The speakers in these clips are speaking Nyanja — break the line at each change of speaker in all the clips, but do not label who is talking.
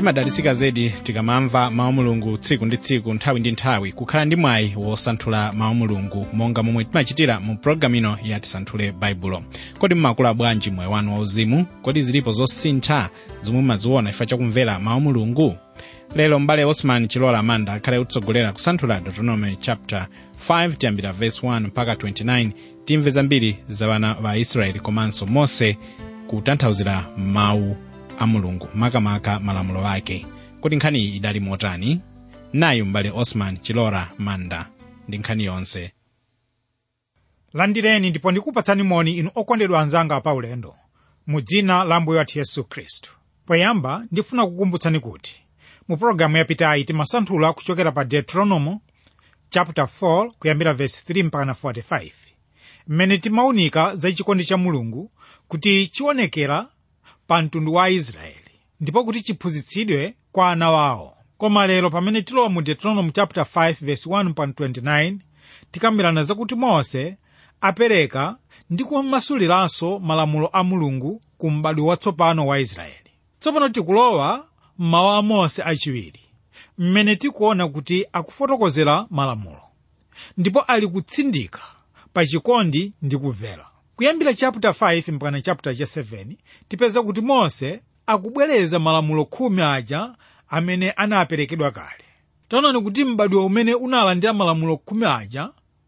timadalitsika zedi tikamamva mawu mulungu tsiku ndi tsiku nthawi ndi nthawi kukhala ndi mwayi wosanthula mawu mulungu monga momwe timachitira mu pologalamu ino ya tisanthule baibulo kodi mmakula bwanji moyo wanu wauzimu kodi zilipo zosintha zomwe mumaziona chifukwa chakumvera mawu mulungu lero mbale osman chilola amanda akhale kutsogolera kusanthula deuteronomy chapter 5 tiyambira verse 1 mpaka 29 timve zambiri za vana va israeli komanso mose kutanthauzira mawu a mulungu makamaka malamulo ake kuti nkhani iyi idali motani nayu mbale osman chilola manda ndi nkhani yonse
landireni ndipo ndikupatsani moni inu okondedwa anzanga pa ulendo mu dzina la mbuye wathu yesu khristu poyamba ndifuna kukumbutsani kuti mu pologalamu yapitayi timasanthula kuchokera pa deuteronomo chapter 4 kuyambira verse 3 mpaka na 45 mmene timaunika za chikondi cha mulungu kuti chionekera pa mtundu wa aisraeli ndipo kuti chiphunzitsidwe kwa ana wawo koma lero pamene tilowa mu deuteronomy chapter 5 verse 1 mpaka 29 tikambirana zakuti mose apereka ndi kumasuliranso malamulo a mulungu ku m'badwo watsopano wa israeli tsopano tikulowa m'mawu a mose achiwiri mmene tikuona kuti akufotokozera malamulo ndipo ali kutsindika pa chikondi ndi kumvera kuyambira chapter 5 mpaka chapter cha 7 tipeza kuti mose akubwereza malamulo khumi aja amene anaperekedwa kale taonani kuti m'badwo umene unalandira malamulo khumi aja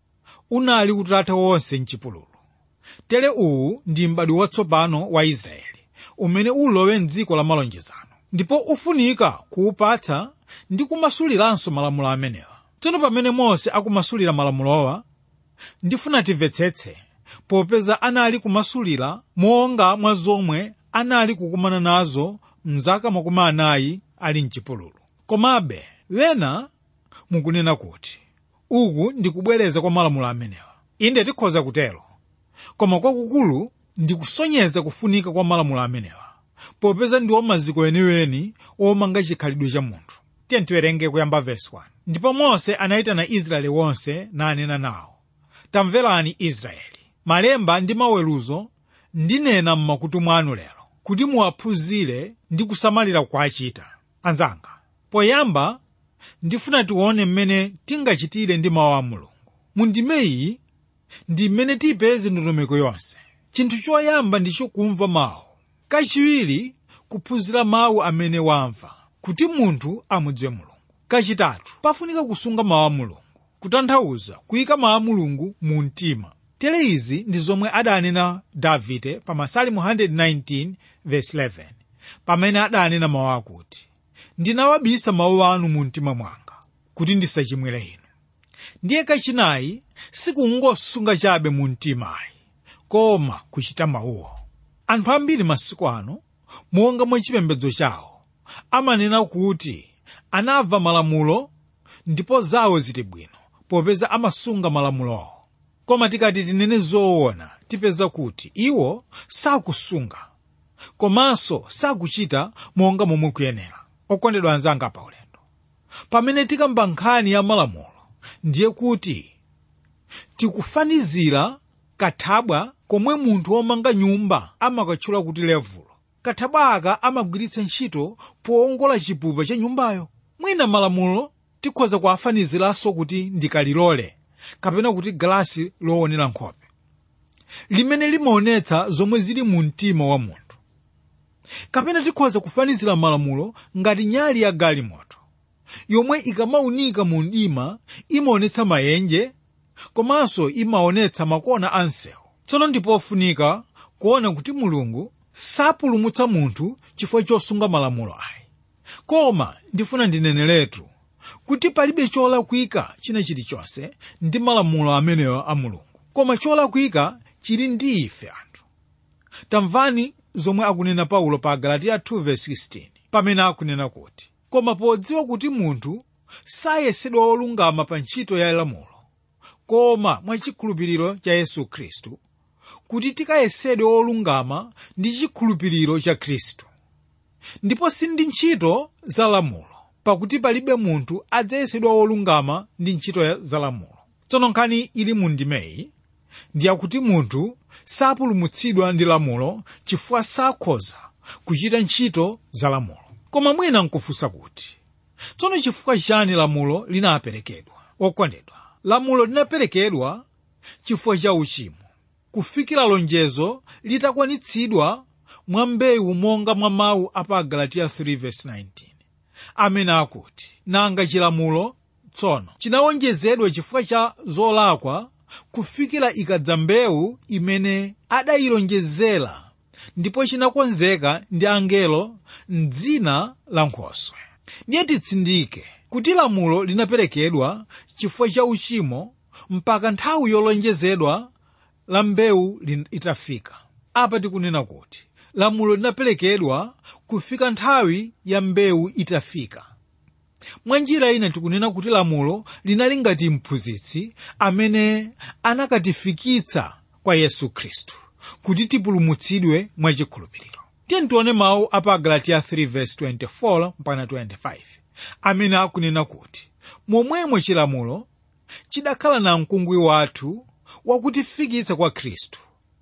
unali utatha wonse mchipululu tere uwu ndi m'badwo watsopano wa israeli umene ulowe mdziko la malonjezano ndipo ufunika kuwupatsa ndi kumasuliranso malamulo amenewa tsono pamene mose akumasulira malamulowa ndifuna timvetsetse popeza anali kumasulira monga mwa zomwe anali kukumana nazo mzaka makumi anayi ali mchipululu komabe wena mukunena kuti uku ndi kubwereza kwa malamulo amenewa inde tikhoza kutero koma kwakukulu ndi kusonyeza kufunika kwa malamulo amenewa popeza ndiwo maziko eniweni omanga chikhalidwe cha munthu tiye tiwerenge kuyamba vesi 1 ndipo mose anayitana israeli wonse nanena nawo tamverani israeli malemba ndi maweruzo ndinena m'makutu mwanu lero kuti muwaphunzire ndi kusamalira kuachita anzanga poyamba ndifuna tione mmene tingachitire ndi mawu a mulungu mundime iyi ndi mmene tiyipeze ndondomeko yonse chinthu choyamba ndicho kumva mawu kachiwiri kuphunzira mawu amene wamva kuti munthu amudziwe mulungu kachitatu pafunika kusunga mawu a mulungu kutanthauza kuyika mawu a mulungu mu mtima tere izi ndi zomwe adanena davide pa masalimu 119 verse 11 pamene adanena mawu akuti ndinawabisa mawu anu mu mtima mwanga kuti ndisachimwire inu ndiye kachinayi sikungosunga chabe mu mtimayi koma kuchita mawuwo anthu ambiri masiku ano monga mwa chipembedzo chawo amanena kuti anamva malamulo ndipo zawo ziti bwino popeza amasunga malamulowo koma tikati tinene zoona tipeza kuti iwo sakusunga komanso sakuchita monga momwe kuyenera okondedwa anzanga pa ulendo pamene tikamba nkhani ya malamulo ndiye kuti tikufanizira kathabwa komwe munthu womanga nyumba amakatchula kuti levulo kathabwa aka amagwiritsa ntchito powongola chipupa cha nyumbayo mwina malamulo tikhoza kuafaniziranso kuti ndikalilole kapena kuti galasi loonera nkhope limene limaonetsa zomwe zili mu mtima wa munthu kapena tikhoza kufanizira malamulo ngati nyali ya galimoto yomwe ikamaunika mu mdima imaonetsa mayenje komanso imaonetsa makona a msewu tsono ndipofunika kuona kuti mulungu sapulumutsa munthu chifukwa chosunga malamulo ayi koma ndifuna ndineneretu kuti palibe cholakwika china chilichonse ndi malamulo amenewo a mulungu koma cholakwika chili ndi ife anthu tamvani zomwe akunena paulo pa galatiya 2:16 pamene akunena kuti koma podziwa kuti munthu sayesedwa olungama pa ntchito ya lamulo koma mwachikhulupiriro cha yesu khristu kuti tikayesedwe olungama ndi chikhulupiriro cha khristu ndipo si ndi ntchito za lamulo pakuti palibe munthu adzayesedwa olungama ndi ntchito za lamulo tsono nkhani ili mu ndimeyi ndiyakuti munthu sapulumutsidwa ndi lamulo chifukwa sakhoza kuchita ntchito za lamulo koma mwina nkufunsa kuti tsono chifukwa chani lamulo linaperekedwa okondedwa lamulo linaperekedwa chifukwa cha uchimo kufikira lonjezo litakwanitsidwa mwa mbewu monga mwa mawu a pa galatiya 3:19 amene akuti nanga chilamulo tsono chinawonjezedwa chifukwa cha zolakwa kufikira ikadza mbewu imene adayilonjezera ndipo chinakonzeka ndi angelo mdzina la nkhoswe ndiye titsindike kuti lamulo linaperekedwa chifukwa cha uchimo mpaka nthawi yolonjezedwa la mbewu itafika apa tikunena kuti lamulo linaperekedwa kufika nthawi ya mbewu itafika mwa njira ina tikunena kuti lamulo linali ngati mphunzitsi amene anakatifikitsa kwa yesu khristu kuti tipulumutsidwe mwachikhulupiriro tiye tione mawu a pa galatiya 3:24 mpaka 25 amene akunena kuti momwemo chilamulo chidakhala na mkungwi wathu wakutifikitsa kwa khristu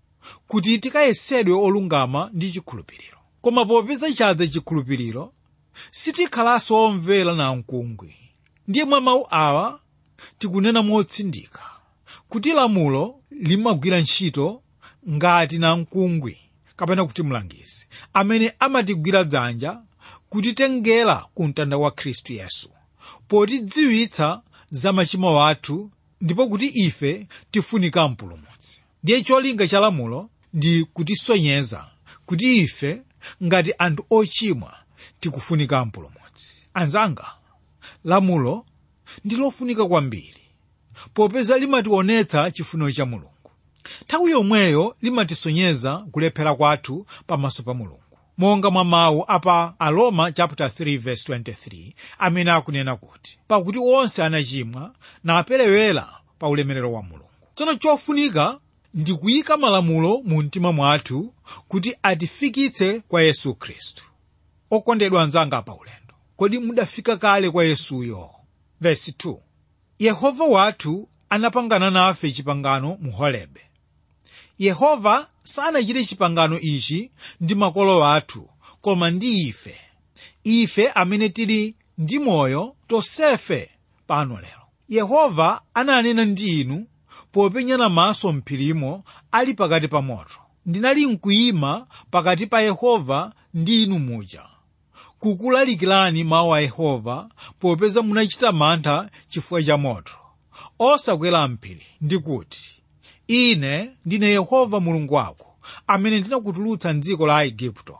kuti tikayesedwe olungama ndi chikhulupiriro koma popeza chadza chikhulupiriro sitikhalanso omvera na mkungwi ndiye mwa mawu awa tikunena motsindika kuti lamulo limagwira ntchito ngati na mkungwi kapena kuti mlangizi amene amatigwira dzanja kutitengera ku mtanda wa khristu yesu potidziwitsa za machimo athu ndipo kuti ife tifunika mpulumutsi ndiye cholinga cha lamulo ndi kutisonyeza kuti ife ngati anthu ochimwa tikufunika mpulumutsi anzanga lamulo ndi lofunika kwambiri popeza limationetsa chifuniro cha mulungu nthawi yomweyo limatisonyeza kulephera kwathu pamaso pa mulungu monga mwa mawu apa aroma chapter 3 verse 23 amene akunena kuti pakuti onse anachimwa naperewera pa ulemerero wa mulungu tsono chofunika ndi kuyika malamulo mu mtima mwathu kuti atifikitse kwa yesu khristu okondedwa anzanga pa ulendo kodi mudafika kale kwa yesuyo verse 2 yehova wathu anapangana nafe chipangano mu horebe yehova sanachite chipangano ichi ndi makolo athu koma ndi ife ife amene tili ndi moyo tonsefe pano lero yehova ananena ndi inu popenyana maso mphirimo ali pakati pa moto ndinali mkuyima pakati pa yehova ndi inu muja kukulalikirani mawu a yehova popeza munachita mantha chifukwa cha moto osakwera mphiri ndikuti ine ndine yehova mulungu wako amene ndinakutulutsa mdziko la aigupto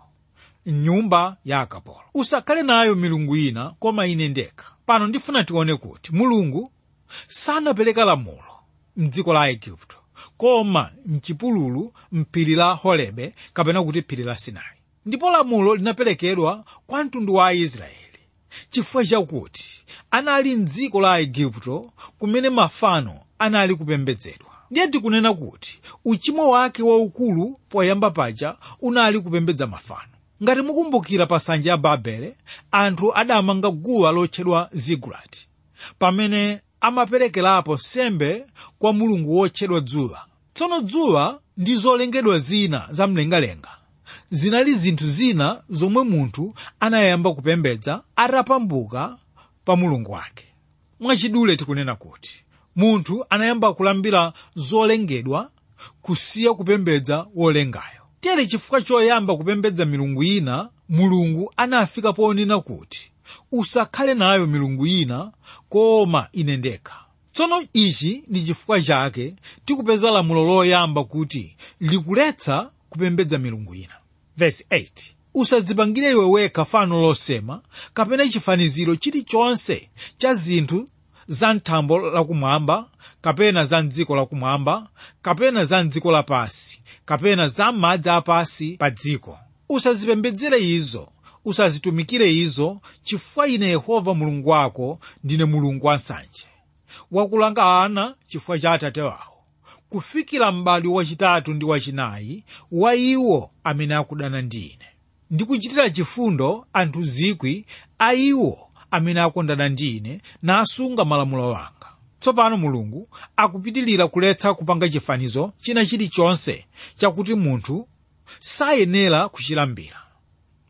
mnyumba ya akapolo usakhale nayo milungu ina koma ine ndekha pano ndifuna tione kuti mulungu sanapereka lamulo mdziko la aigupto koma mchipululu mphiri la horebe kapena kuti phiri la sinai ndipo lamulo linaperekedwa kwa mtundu wa aisraeli chifukwa chakuti anali mdziko la aigupto kumene mafano anali kupembedzedwa ndiye tikunena kuti uchimo wake waukulu poyamba paja unali kupembedza mafano ngati mukumbukira pa nsanja ya babele anthu adamanga guwa lotchedwa zigurati pamene amaperekerapo sembe kwa mulungu wotchedwa dzuwa tsono dzuwa ndi zolengedwa zina zamlengalenga zinali zinthu zina zomwe munthu anayamba kupembedza atapambuka pa mulungu wake mwachidule tikunena kuti munthu anayamba kulambira zolengedwa kusiya kupembedza wolengayo tere chifukwa choyamba kupembedza milungu ina mulungu anafika ponena kuti usakhale nayo milungu ina koma ine ndekha tsono ichi ndi chifukwa chake tikupeza lamulo loyamba kuti likuletsa kupembedza milungu ina Verse 8 usadzipangire iwe wekha fano losema kapena chifaniziro chilichonse cha zinthu za mthambo lakumwamba kapena za mdziko lakumwamba kapena za mdziko lapasi kapena za madzi apasi pa dziko usazipembedzere izo usazitumikire izo chifukwa ine yehova mulungu wako ndine mulungu wansanje wakulanga ana chifukwa cha atate wawo kufikira m'badwo wachitatu ndi wachinayi wa iwo amene akudana ndi ine ndikuchitira chifundo anthu zikwi a iwo amene akondana ndi ine nasunga malamulo anga tsopano mulungu akupitilira kuletsa kupanga chifanizo china chilichonse chakuti munthu sayenera kuchilambira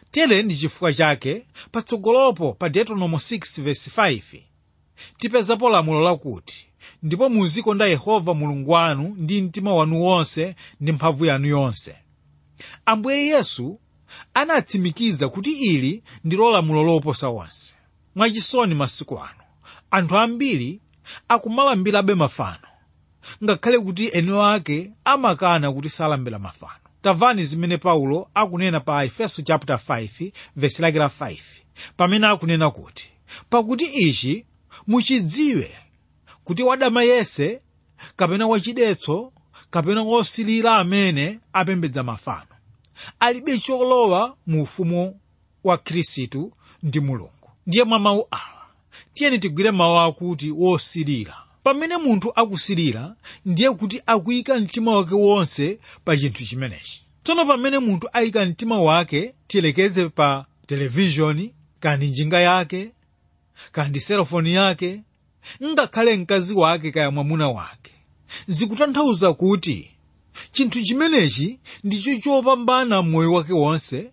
tere ndi chifukwa chake patsogolopo pa deuteronomo 6 verse 5 tipezapo lamulo lakuti ndipo muzikonda yehova mulungu wanu ndi mtima wanu wonse ndi mphamvu yanu yonse ambuye yesu anatsimikiza kuti ili ndilo lamulo loposa onse mwachisoni masiku ano anthu ambiri akumalambirabe mafano ngakhale kuti eni ake amakana kuti salambira mafano tamvani zimene paulo akunena pa efeso chapter 5 vesi lake la 5 pamene akunena kuti pakuti ichi muchidziwe kuti wadama yese kapena wachidetso kapena wosilira amene apembedza mafano alibe cholowa mu ufumu wa khristu ndi mulungu ndiye mwa mawu awa tiyeni tigwire mawu akuti wosilira pamene munthu akusilira ndiye kuti akuyika mtima wake wonse pa chinthu chimenechi tsono pamene munthu ayika mtima wake tiyelekeze pa televishoni kandi njinga yake kandi selofoni yake ngakhale mkazi wake kaya mwamuna wake zikutanthauza kuti chinthu chimenechi ndicho chopambana moyo wake wonse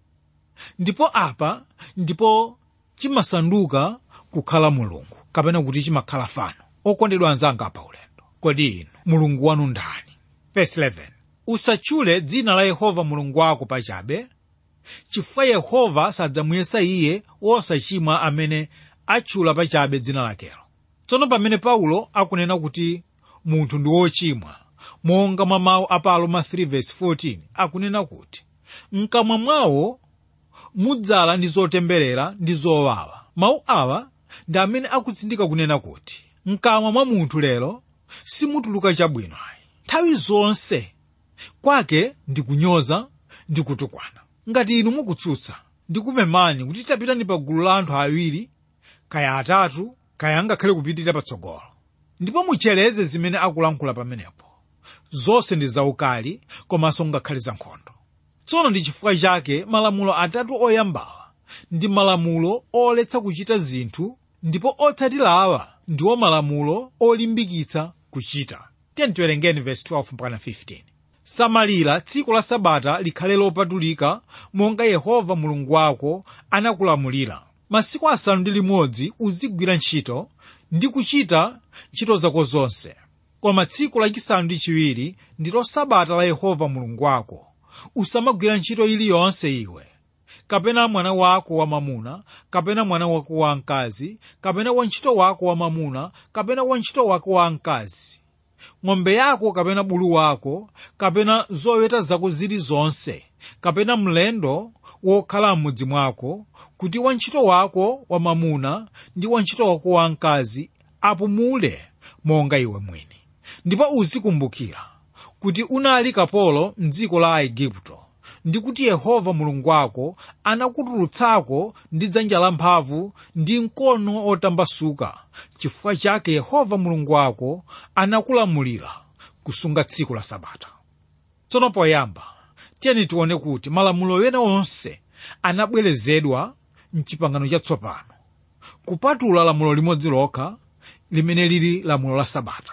ndipo apa ndipo chimasanduka kukhala mulungu kapena kuti chimakhala fano okondedwa anzanga pa ulendo kodi inu mulungu wanu ndani verse 11 usatchule dzina la yehova mulungu wako pachabe chifukwa yehova sadzamuyesa iye wosachimwa amene atchula pachabe dzina lakelo tsono pamene paulo akunena kuti munthu ndi wochimwa monga mwa mawu a pa aroma 3:14 akunena kuti mkamwa mwawo mudzala ndi zotemberera ndi zowawa mawu awa ndi amene akutsindika kunena kuti mkamwa mwa munthu lero simutuluka chabwino ayi nthawi zonse kwake ndi kunyoza ndi kutukwana ngati inu mukutsutsa ndikupemani kuti tapitani pa gulu la anthu awiri kaya atatu kaya angakhale kupitirira patsogolo ndipo mucheleze zimene akulankhula pamenepo zonse ndi zaukali komanso ngakhale za nkhondo tsono ndi chifukwa chake malamulo atatu oyambawa ndi malamulo oletsa kuchita zinthu ndipo otsatirawa ndiwo malamulo olimbikitsa kuchita tiyeni tiwerengeni verse 12 mpaka 15 samalira tsiku la sabata likhale lopatulika monga yehova mulungu wako anakulamulira masiku asanu ndi limodzi uzigwira ntchito ndi kuchita ntchito zako zonse koma tsiku lachisanu ndi chiwiri ndilo sabata la yehova mulungu wako usamagwira ntchito iliyonse iwe kapena mwana wako wamamuna kapena mwana wako wamkazi kapena wantchito wako wamamuna kapena wantchito wako wamkazi ng'ombe yako kapena bulu wako kapena zoweta zako zilizonse kapena mlendo wokhala m'mudzi mwako kuti wantchito wako wamamuna ndi wantchito wako wamkazi apumule monga iwe mwini ndipo uzikumbukira kuti unali kapolo mdziko la aigupto ndi kuti yehova mulungu wako anakutulutsako ndi dzanja lamphamvu ndi mkono otambasuka chifukwa chake yehova mulungu wako anakulamulira kusunga tsiku la sabata tsono poyamba tiyeni tione kuti malamulo ena onse anabwerezedwa mchipangano chatsopano kupatula lamulo limodzi lokha limene lili lamulo la sabata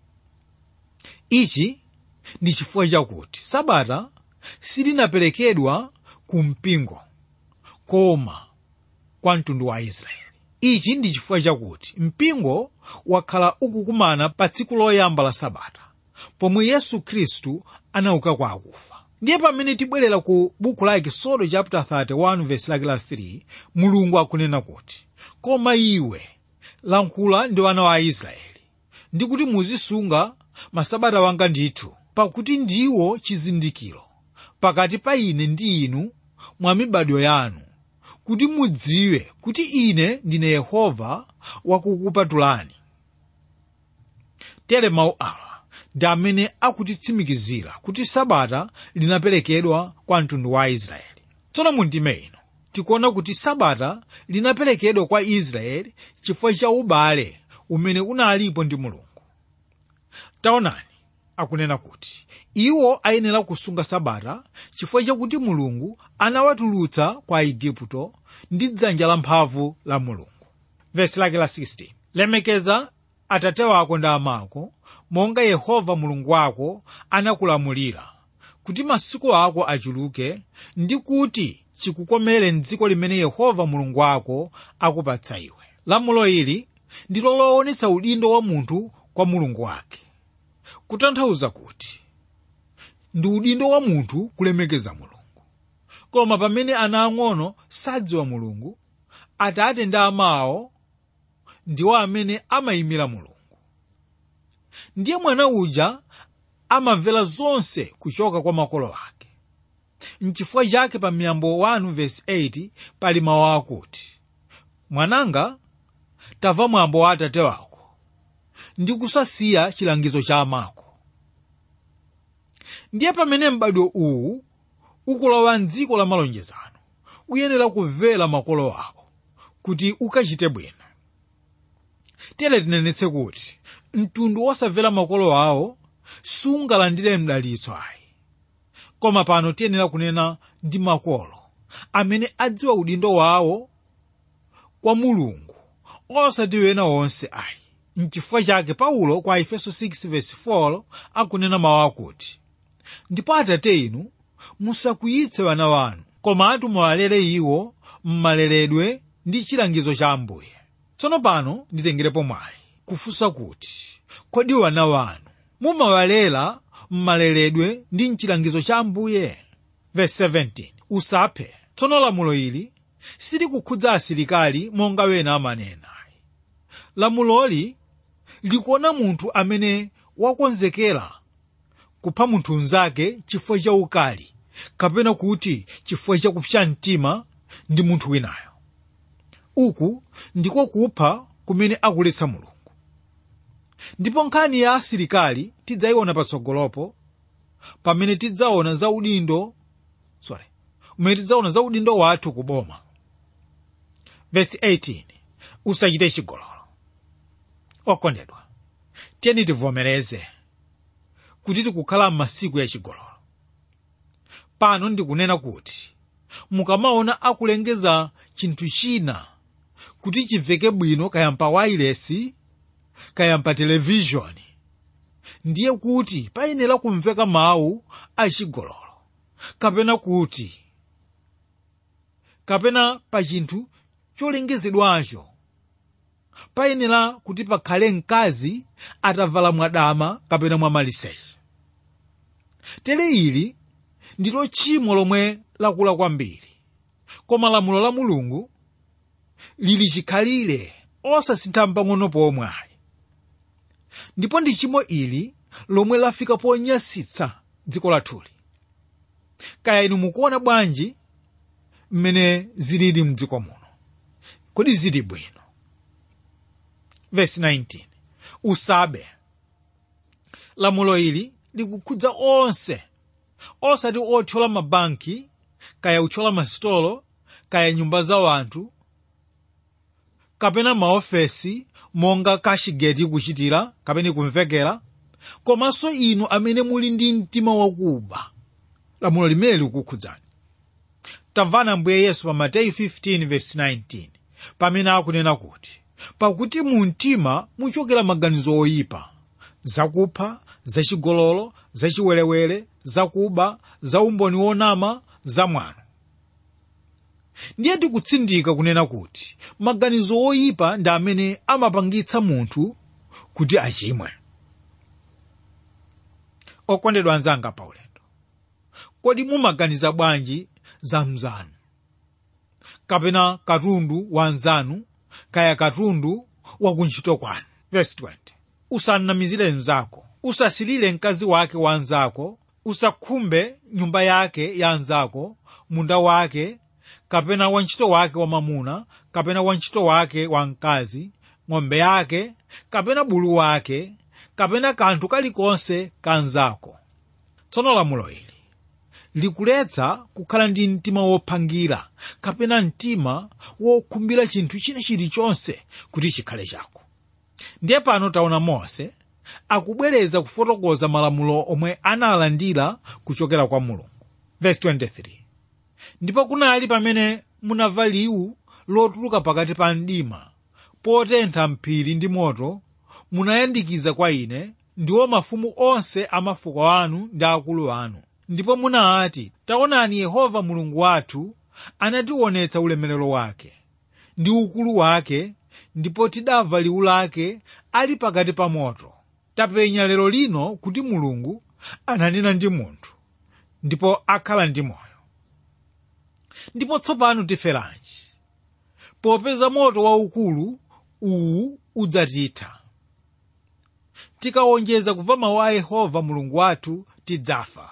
ichi ndi chifukwa chakuti sabata silinaperekedwa ku mpingo koma kwa mtundu wa israeli ichi ndi chifukwa chakuti mpingo wakhala ukukumana pa tsiku loyamba la sabata pomwe yesu khristu anauka kwa akufa ndiye pamene tibwerera ku buku la ekisodo chapter 31 verse lake la 3 mulungu akunena kuti koma iwe lankhula ndi wana wa israeli ndi kuti muzisunga masabata wanga ndithu pakuti ndiwo chizindikiro pakati pa ine ndi inu mwa mibadwo yanu kuti mudziwe kuti ine ndine yehova wakukupatulani tere mawu awa ndi amene akutitsimikizira kuti sabata linaperekedwa kwa mtundu wa israeli tsono mundime ino tikuona kuti sabata linaperekedwa kwa israeli chifukwa cha ubale umene unalipo ndi mulungu taonani akunena kuti iwo ayenera kusunga sabata chifukwa chakuti mulungu anawatulutsa kwa igupto ndi dzanja lamphamvu la mulungu vesi lake la 16 lemekeza atate wako ndi amako monga yehova mulungu wako anakulamulira kuti masiku ako achuluke ndi kuti chikukomere mdziko limene yehova mulungu wako akupatsa iwe lamulo ili ndilo loonetsa udindo wa munthu kwa mulungu wake kutanthauza kuti ndi udindo wa munthu kulemekeza mulungu koma pamene ana ang'ono sadziwa mulungu atate ndi amawo ndiwo amene amayimira mulungu ndiye mwana uja amamvera zonse kuchoka kwa makolo ake nchifukwa chake pa miyambo 1 vesi 8 pali mawu akuti mwananga tamva mwambo wa atate wako ndi kusasiya chilangizo cha amako ndiye pamene m'badwo uwu ukulowa mdziko la malonjezano uyenera kumvera makolo ako kuti ukachite bwino tere tinenetse kuti mtundu wosamvera makolo awo sungalandire mdalitso ayi koma pano tiyenera kunena ndi makolo amene adziwa udindo wawo kwa mulungu osati wena wonse ayi mchifukwa chake paulo kwa efeso 6:4 akunena mawu akuti ndipo atate inu musakwiyitse wana wanu komatu muwalere iwo mmaleredwe ndi chilangizo cha ambuye tsono pano nditengerepo mwayi kufunsa kuti kodi wana wanu mumawalera mmaleredwe ndi mchilangizo cha ambuye verse 17 usaphe tsono lamulo ili silikukhudza asilikali monga wena amanena lamuloli likuona munthu amene wakonzekera kupha munthu mnzake chifukwa cha ukali kapena kuti chifukwa cha kupsa mtima ndi munthu winayo uku ndiko kupha kumene akuletsa mulungu ndipo nkhani ya asilikali tidzayiona patsogolopo pamene tidzaona za udindo sorry umene tidzaona za udindo wathu kuboma vesi 18 usachite chigololo okondedwa tiyeni tivomereze kuti tikukhala m'masiku ya chigololo pano ndikunena kuti mukamaona akulengeza chinthu china kuti chimveke bwino kaya pa wailesi kaya pa televishoni ndiye kuti payenera kumveka mawu achigololo kapena kuti kapena pa chinthu cholengezedwacho payenera kuti pakhale mkazi atavala mwadama kapena mwamaliseche tere ili ndilo tchimo lomwe lakula kwambiri koma lamulo la mulungu lili chikhalire osasintha mpang'ono pomwe ayi ndipo ndi tchimo ili lomwe lafika ponyasitsa dziko lathuli kaya inu mukuona bwanji mmene zilili mdziko muno kodi zili bwino vesi 19 usabe lamulo ili likukhudza onse osati othyola mabanki kaya uthyola masitolo kaya nyumba za wanthu kapena maofesi monga kashigeti kuchitira kapena kumvekera komanso inu amene muli ndi mtima wakuba lamulo limene likukhudzani tamvana ambuye yesu pa mateyu 15:19 pamene akunena kuti pakuti mu mtima muchokera maganizo oyipa zakupha zachigololo zachiwerewere zakuba za umboni wonama zamwano ndiye tikutsindika kunena kuti maganizo oyipa ndi amene amapangitsa munthu kuti achimwe okondedwa anzanga paulendo kodi mumaganiza bwanji za mzanu kapena katundu wa anzanu kaya katundu wa kuntchito kwanu verse 20 usanamizire mnzako usasilire mkazi wake wa anzako usakhumbe nyumba yake ya anzako munda wake kapena wantchito wake wamamuna kapena wantchito wake wamkazi ng'ombe yake kapena bulu wake kapena kanthu kalikonse ka anzako tsono lamulo ili likuletsa kukhala ndi mtima wophangira kapena mtima wokhumbira chinthu china chilichonse kuti chikhale chako ndiye pano taona mose akubwereza kufotokoza malamulo omwe analandira kuchokera kwa mulungu verse 23 ndipo kunali pamene munamva liwu lotuluka pakati pa mdima potentha mphiri ndi moto munayandikiza kwa ine ndiwo mafumu onse a mafuko anu ndi akulu anu ndipo munati taonani yehova mulungu wathu anationetsa ulemerero wake ndi ukulu wake ndipo tidamva liwu lake ali pakati pa moto tapenya lero lino kuti mulungu ananena ndi munthu ndipo akhala ndi moyo ndipo tsopano tiferanji popeza moto waukulu uwu udzatitha tikawonjeza kumva mawu a yehova mulungu wathu tidzafa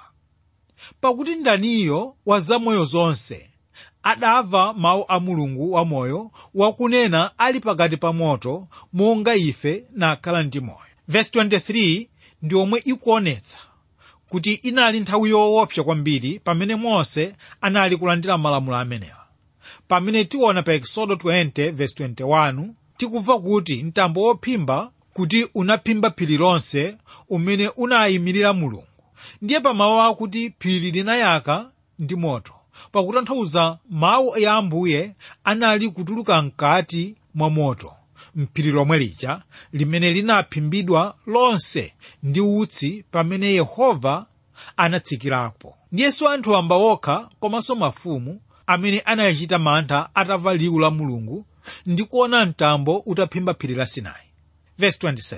pakuti ndaniyo wa zamoyo zonse adamva mawu a mulungu wamoyo wakunena ali pakati pa moto monga ife nakhala ndi moyo verse 23 ndi omwe ikuonetsa kuti inali nthawi yoopsa kwambiri pamene mose anali kulandira malamulo amenewa pamene tiona pa exodo 20 verse 21 tikumva kuti mtambo wophimba kuti unaphimba phiri lonse umene unayimirira mulungu ndiye pamawu akuti phiri linayaka ndi moto pakutanthauza mawu ya ambuye anali kutuluka mkati mwa moto mphiri lomwe lija limene linaphimbidwa lonse ndi utsi pamene yehova anatsikirapo ndiyenso anthu wamba okha komanso mafumu amene anayachita mantha atamva liwu la mulungu ndi kuona mtambo utaphimba phiri la sinai verse 27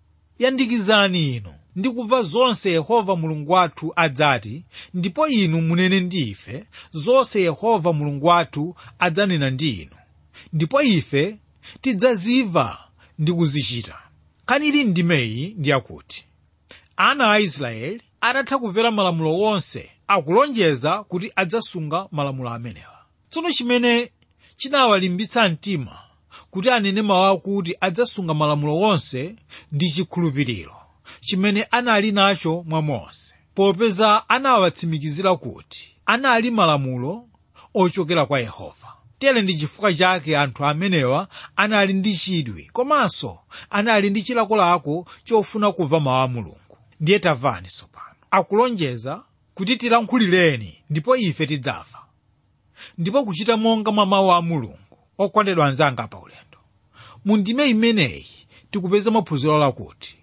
yandikizani inu ndi kumva zonse yehova mulungu wathu adzati ndipo inu munene ndi ife zonse yehova mulungu wathu adzanena ndi inu ndipo ife tidzazimva ndi kuzichita nkhani ili ndimeyi ndi yakuti ana a israeli atatha kumvera malamulo wonse akulonjeza kuti adzasunga malamulo amenewa tsono chimene chinawalimbitsa mtima kuti anene mawu akuti adzasunga malamulo wonse ndi chikhulupiriro chimene anali nacho mwa mose popeza anawatsimikizira kuti anali malamulo ochokera kwa yehova tere ndi chifukwa chake anthu amenewa anali ndi chidwi komanso anali ndi chilakolako chofuna kumva mawu a mulungu ndiye tamvani tsopano akulonjeza kuti tilankhulireni ndipo ife tidzafa ndipo kuchita monga mwa mawu a mulungu okondedwa anzanga pa ulendo mu ndime imeneyi tikupeza maphunziro lakuti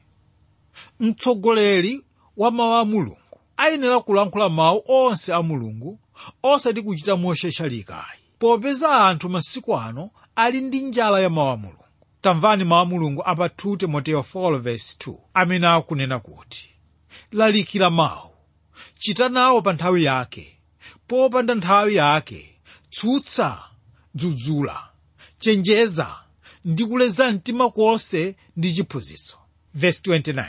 mtsogoleri wa mawu a mulungu ayenera kulankhula mawu onse a mulungu osati kuchita mosheshalikayi popeza anthu masiku ano ali ndi njala ya mawu a mulungu tamvani mawu a mulungu apa 2 timoteyo 4:2 amene akunena kuti lalikira mawu chita nawo pa nthawi yake popanda nthawi yake tsutsa dzudzula chenjeza ndi kuleza mtima konse ndi chiphunzitso verse 29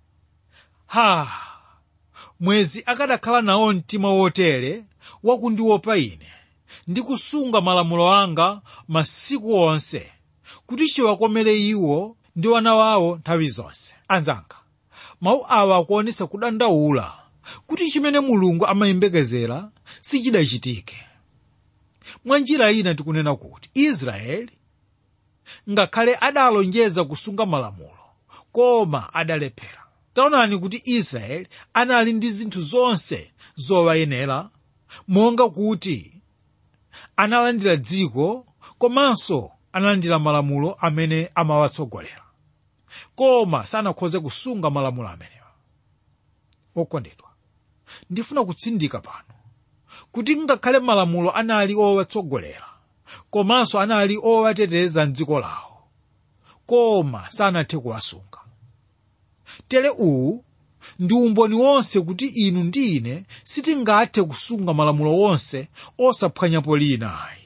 ha mwezi akadakhala nawo mtima wotere wakundiopa ine ndi kusunga malamulo anga masiku onse kuti chiwakomere iwo ndi wana wawo nthawi zonse anzanga mawu awa akuonetsa kudandaula kuti chimene mulungu amayembekezera sichidachitike mwa njira ina tikunena kuti israeli ngakhale adalonjeza kusunga malamulo koma adalephera taonani kuti israeli anali ndi zinthu zonse zowayenera monga kuti analandira dziko komanso analandira malamulo amene amawatsogolera koma sanakhoze kusunga malamulo amenewa okondedwa ndifuna kutsindika pano kuti ngakhale malamulo anali owatsogolera komanso anali owateteza mdziko lawo koma sanathe kuwasunga tere uwu ndi umboni wonse kuti inu ndi ine sitingathe kusunga malamulo wonse osaphwanyapo lina ayi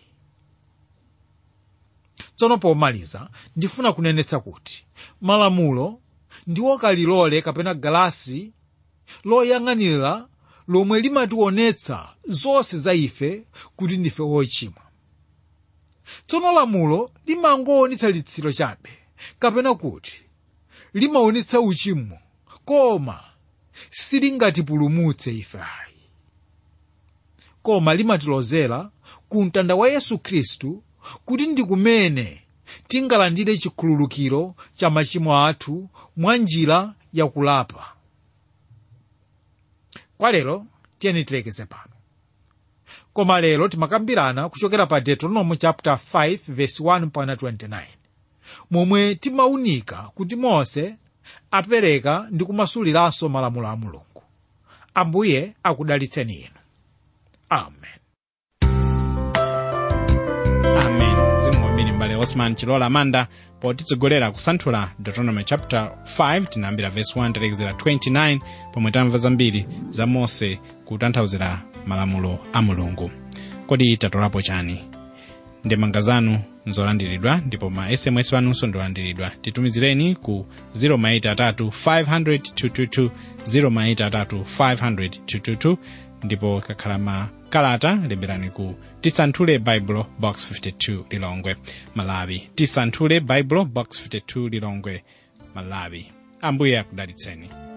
tsono pomaliza ndifuna kunenetsa kuti malamulo ndiwo kalilole kapena galasi loyang'anira lomwe limationetsa zonse za ife kuti ndife ochimwa tsono lamulo limangoonetsa litsiro chabe kapena kuti limaonetsa uchimo koma silingatipulumutse ife ayi koma limatilozera ku mtanda wa yesu khristu kuti ndi kumene tingalandire chikhululukiro cha machimo athu mwa njira yakulapa kwa lero tiyeni tilekeze pano koma lero timakambirana kuchokera pa deuteronomy chapter 5 verse 1 mpaka 29 momwe timaunika kuti mose apereka ndi kumasuliranso malamulo a mulungu ambuye akudalitseni inu amen
osman chilola amanda potitsogolera kusanthula deuteronomy chapter 5 tinayambira verse 1 talekezera 29 pomwe tamva zambiri za mose kutanthauzira malamulo a mulungu kodi tatolapo chani ndemanga zanu nzolandiridwa ndipo ma sms anunso ndolandiridwa titumizireni ku 0maitatu 500 0maitatu 500 ndipo kakhala makalata lemberani ku tisanthule bible box 52 lilongwe malawi tisanthule bible box 52 lilongwe malawi ambuye akudalitseni